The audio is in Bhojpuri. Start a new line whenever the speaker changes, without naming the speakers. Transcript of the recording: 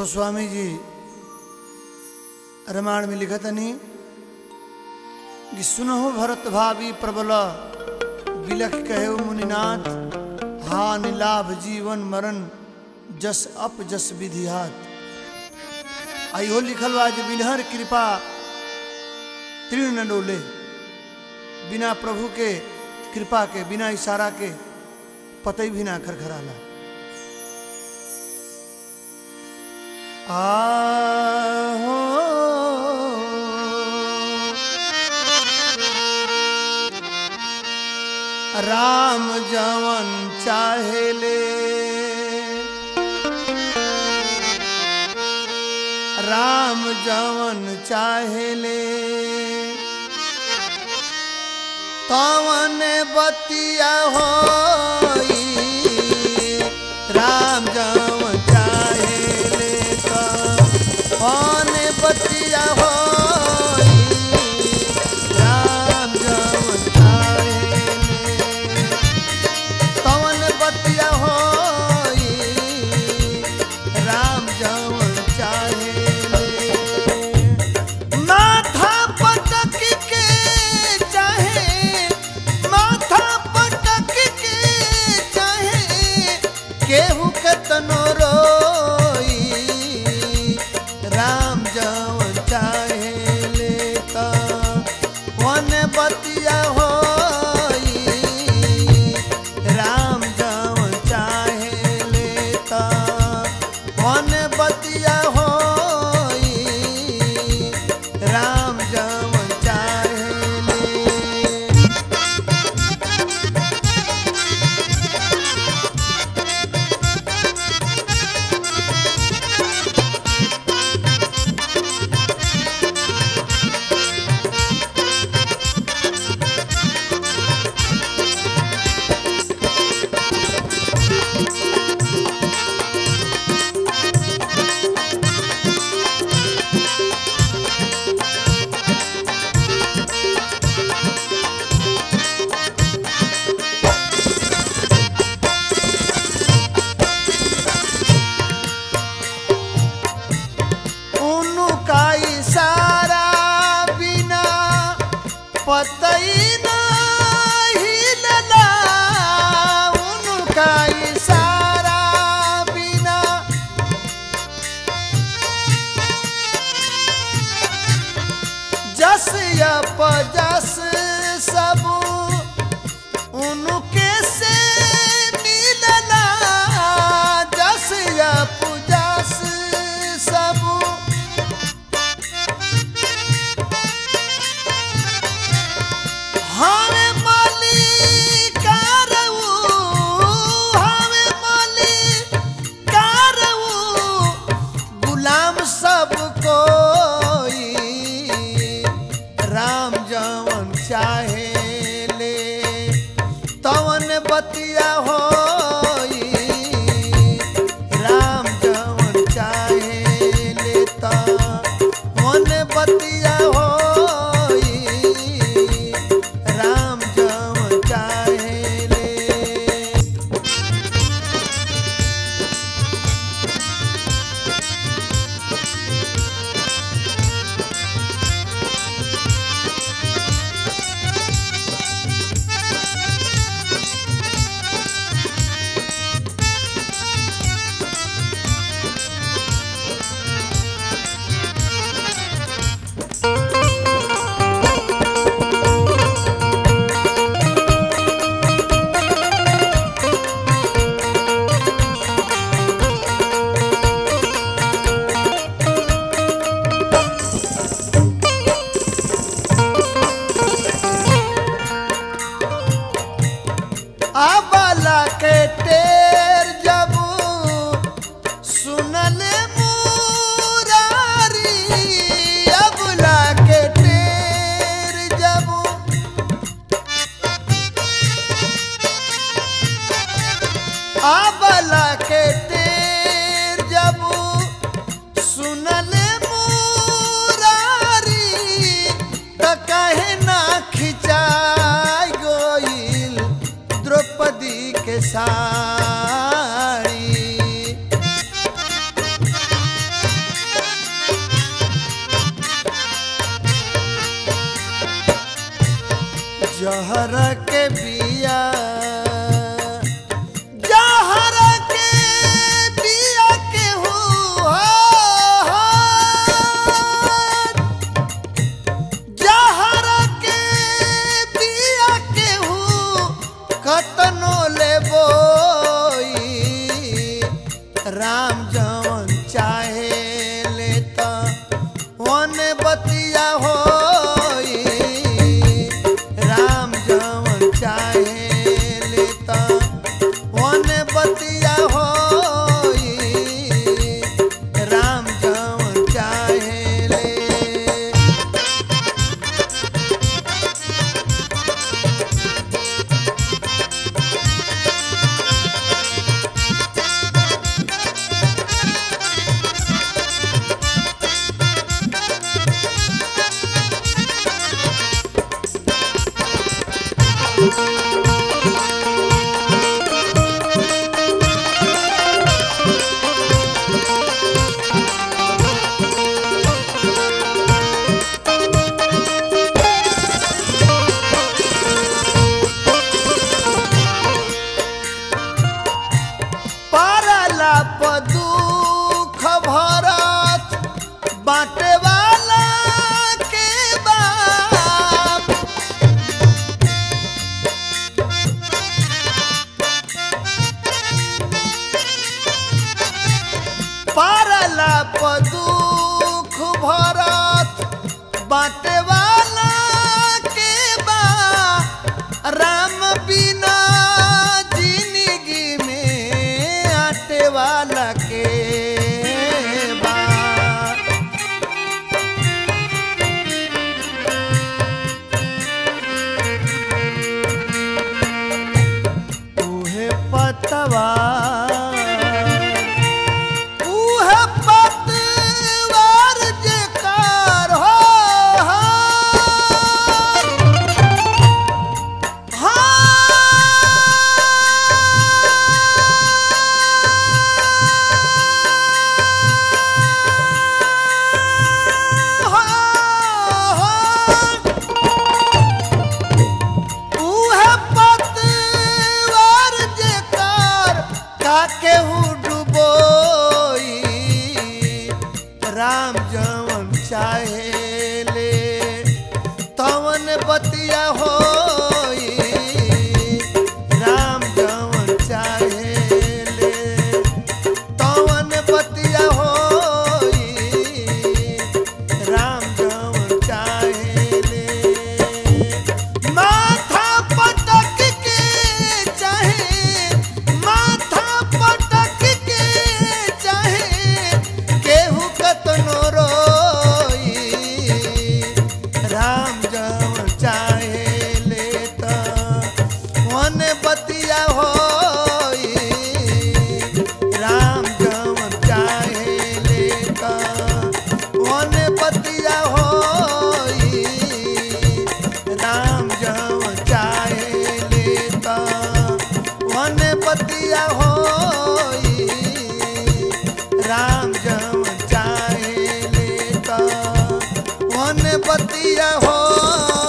गोस्वामी जी रामायण में लिखत नहीं कि सुनहो भरत भावी प्रबल बिलख कहे मुनिनाथ हा निलाभ जीवन मरण जस अप जस विधिहात आइहो लिखल बा जे बिनहर कृपा तीर्ण न डोले बिना प्रभु के कृपा के बिना इशारा के पतई भी ना खरखराला आहो राम जवन चाहेले राम जवन चाहेले तवन बतिया होई राम जवन चाहेले तवन बतिया होई राम जवन चाहेले तवन बतिया होई राम जवन चाहेले माथा पटक के चाहे माथा पटक के चाहे केहू के तनो रोई राम जवन चाहेले त वन बतिया होई राम जवन चाहेले त वन बतिया होई राम जवन चाहेले उनका इशारा बिना पतई नहीं लला उनका इशारा बिना जस यप जस सब उनके से मिलला जस यप जस सब हवे मालिकारऊ हवे मालिकारऊ गुलाम सब कोई राम जवन चाहे ले तवन बतिया होई राम जवन चाहे ले तवन बतिया होई राम जवन चाहे ले जहर के बिया जहर के बिया के हो जहर के बिया के हो कतनो ले बोई राम जवन चाहे ले त वन बतिया होई राम जवन चाहे ले त वन बतिया होई राम जवन चाहे ले पारला प दुख भरत बाटे वाला के बाप पारला प दुख भरत बाटे वाला के बा राम बिना जिंदगी में आटे वाला के बा उहे पतवा उहे पतवार जेकार हो उहे पतवार जेकार काकेहू डुबोई राम जवन चाहे ले तवन बतिया होई राम जवन चाहे ले तवन बतिया होई राम जवन चाहे ले माथा पटक के चाहे माथा पटक के चाहे केहू कतनो रोई राम जवन चाहे ले त वन बतिया होई राम जवन चाहे ले त वन बतिया होई राम जवन चाहे ले त वन बतिया होई राम जवन चाहे ले त वन बतिया होई